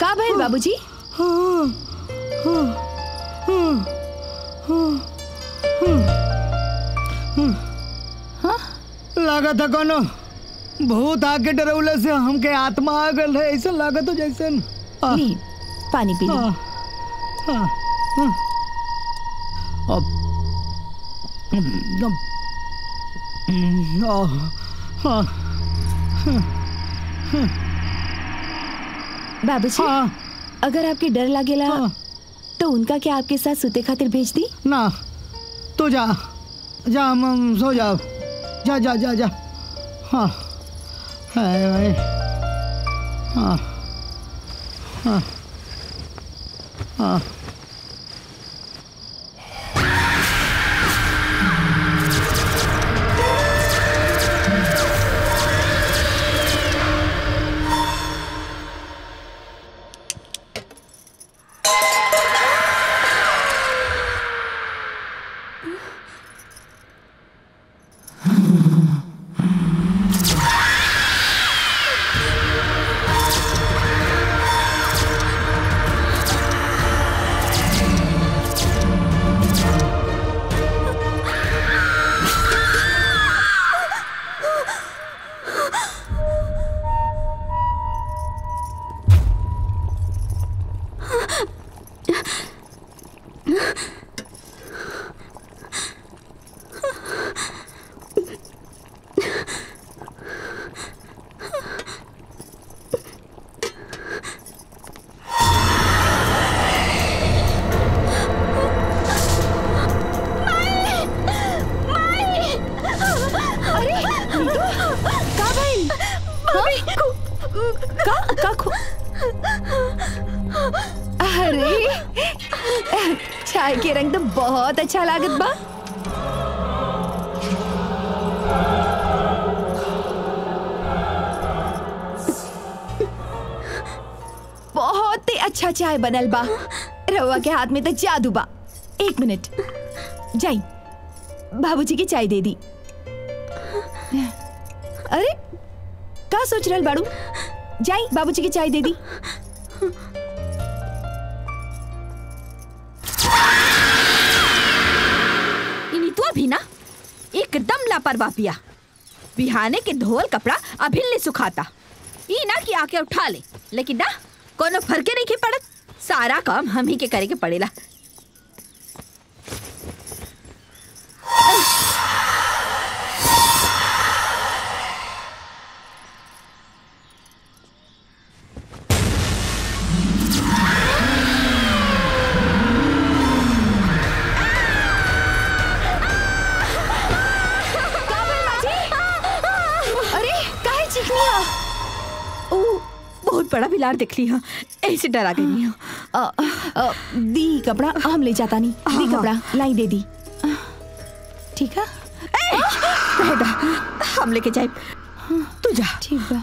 का भइल बाबूजी लागत है कोनो भूत आके डरौले से हमके आत्मा आ गल है ऐसा लागत हो जैसे आ, ली पानी पी ली आ, आ, आ, अब अब, हम्म, आ, आ, बाबूजी हाँ, अगर आपके डर लागेला हाँ। तो उनका क्या आपके साथ सुते खातिर भेज दी ना तू जा जा हम हम सो जाओ जा जा जा जा हाँ हाय भाई हाँ हाँ हाँ का भइल का का खो अरे चाय के रंग तो बहुत अच्छा लागत बा बहुत ही अच्छा चाय बनल बा रवा के हाथ में तो जादू बा एक मिनट जाई बाबूजी की चाय दे दी अरे का सोच रहल बाड़ू जाई बाबूजी की चाय दे दी इनितुआ भी ना एकदम लापरवाह पिया बिहाने के धोल कपड़ा अभी ले सुखाता ई ना कि आके उठा ले लेकिन ना कोनो फर्के नहीं के पड़त सारा काम हम ही के करे के पड़ेला अरे काहे चिकनी हो ओ बहुत बड़ा बिलार देख ली हाँ ऐसे डरा गई हूँ अ, अ, दी कपड़ा हम ले जाता नहीं दी हाँ। कपड़ा लाई दे दी ठीक है रहेगा हम लेके जाए तू जा ठीक बा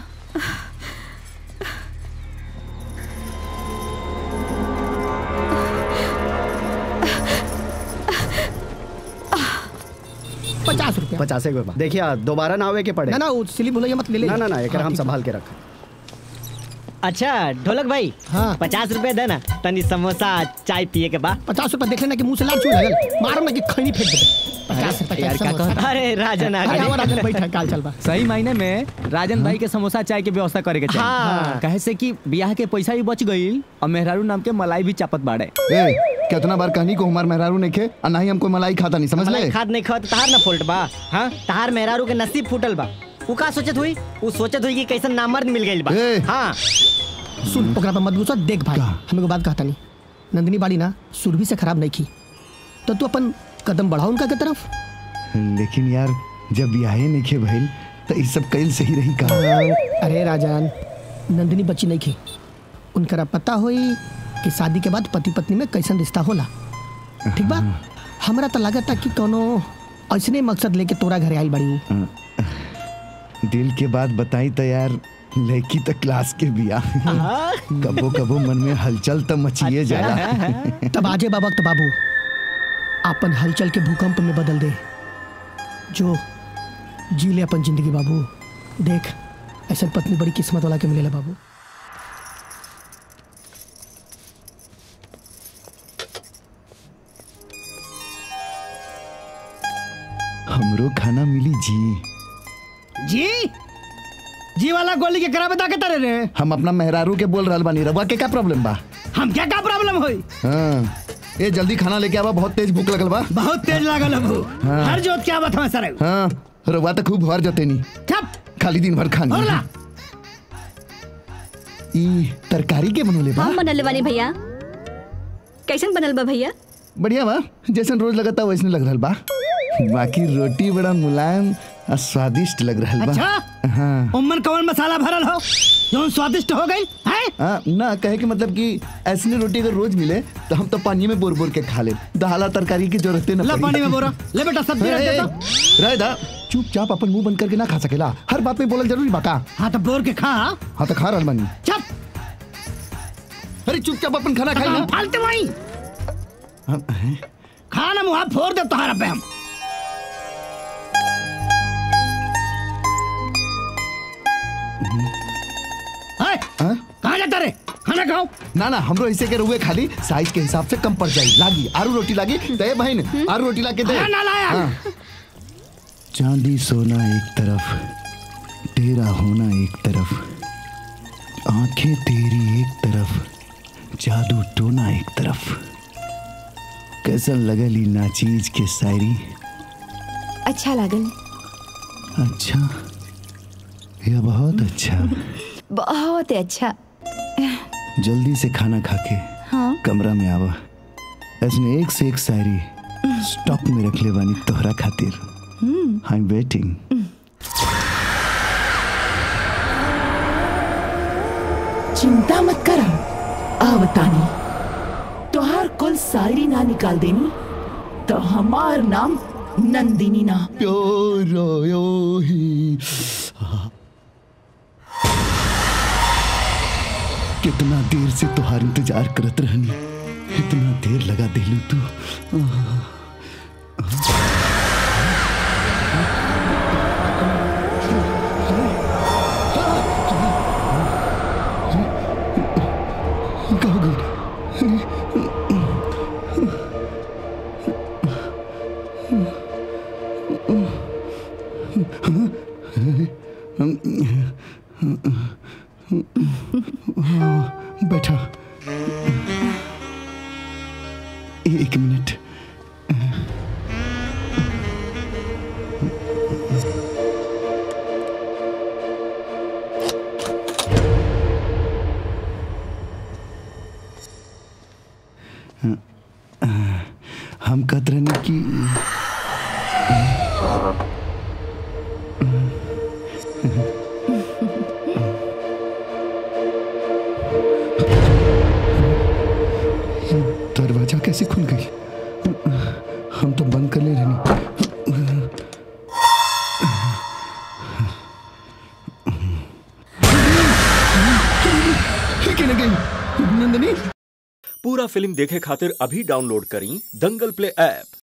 पचास रुपया पचास एक रुपया देखिए दोबारा ना आवे के पड़े ना ना वो सिली भूलिया मत ले ले ना ना ना एक हाँ, हम ठीक है। संभाल के रख अच्छा ढोलक भाई हाँ। पचास रुपए देना तनी समोसा चाय पिए के बाद पचास रुपया देख लेना कि मुंह से लाल चूल लगल मारो ना कि खैनी फेंक दे पचास रुपया यार क्या समोसा। कहता अरे राजन आ अरे गए आवा राजन बैठा काल चल बा सही मायने में राजन भाई के समोसा चाय के व्यवस्था करे के चाहिए हाँ। कहे से कि ब्याह के पैसा भी बच गईल और मेहरारू नाम के मलाई भी चापत बाड़े ए कितना बार कहनी को हमार मेहरारू नहीं खे और ना ही हमको मलाई खाता नहीं समझ ले मलाई खाद नहीं खात तहार ना फुलट बा हाँ तहार मेहरारू के नसीब फूटल बा उ का सोचत हुई उ सोचत हुई कि कैसन नामर्द मिल गइल बा ए। हाँ सुन ओकरा पर मत गुस्सा देख भाई हमें को बात कहता नहीं नंदिनी बाड़ी ना सुरभि से खराब नहीं की तो तू अपन कदम बढ़ाओ उनका के तरफ लेकिन यार जब ब्याहे नहीं खे भइल तो इस सब कैल सही रही का अरे राजान नंदिनी बच्ची नहीं की उनकरा पता होई कि शादी के बाद पति पत्नी में कैसन रिश्ता होला ठीक बा हमरा तो लगता कि कोनो ऐसने मकसद लेके तोरा घरे आइल बड़ी हूँ दिल के बात बताई तो यार लड़की तो क्लास के बिया कबो कबो मन में हलचल तो मचिए जाला तब आजे बा वक्त बाबू अपन हलचल के भूकंप में बदल दे जो जी ले अपन जिंदगी बाबू देख ऐसा पत्नी बड़ी किस्मत वाला के मिलेला बाबू हमरो खाना मिली जी जी जी वाला गोली के करा बता के तरे रे हम अपना मेहरारू के बोल रहल बानी रवा के का प्रॉब्लम बा हम क्या का प्रॉब्लम होई हाँ ए जल्दी खाना लेके आवा बहुत तेज भूख लगल बा बहुत तेज लागल है हाँ। हर जोत क्या बात है सर हाँ रवा तो खूब भर जते नी ठप खाली दिन भर खानी होला ई तरकारी के बनोले बा हम बनल बानी भैया कैसन बनल बा भैया बढ़िया बा जैसन रोज लगता वैसने लग रहल बा बाकी रोटी बड़ा मुलायम और स्वादिष्ट लग रहल बा अच्छा हाँ उम्मन कवन मसाला भरल हो जो स्वादिष्ट हो गई है हाँ, ना कहे के मतलब कि ऐसने रोटी अगर रोज मिले तो हम तो पानी में बोर बोर के खा ले दाला तरकारी की जरूरत न ला पड़ी। पानी में बोरा ले बेटा सब्जी रख ए, दे ए, तो रह दा चुपचाप अपन मुंह बंद करके ना खा सकेला हर बात में बोलल जरूरी बाका हाँ तो बोर के खा हाँ तो खा रहल बानी चप अरे चुपचाप अपन खाना खाई ना फालतू वही हम- हैं? खाना मुहा फोड़ दे तुम्हारा पे हम है? हाँ? कहाँ जाता रे खाना खाओ ना ना हमरो ऐसे के रुए खाली साइज के हिसाब से कम पड़ जाई लागी आरू रोटी लागी दे बहन आरू रोटी ला के दे हाँ, ना लाया। हाँ। चांदी सोना एक तरफ तेरा होना एक तरफ आंखें तेरी एक तरफ जादू टोना एक तरफ कैसन लगली नाचीज के शायरी अच्छा लागल अच्छा यह बहुत अच्छा बहुत अच्छा जल्दी से खाना खा के हाँ कमरा में आवा ऐसने एक से एक शायरी स्टॉक में रख ले बानी तोहरा खातिर आई एम वेटिंग चिंता मत कर आवतानी तोहार कुल सारी ना निकाल देनी तो हमार नाम नंदिनी ना प्योरो यो ही कितना देर से तुहार इंतजार करत रहनी इतना देर लगा दिलू तू कहो गई बैठा एक मिनट हम कहते रहने की दरवाजा कैसे खुल गई हम तो बंद कर ले रहे गई नंदनी पूरा फिल्म देखे खातिर अभी डाउनलोड करी दंगल प्ले ऐप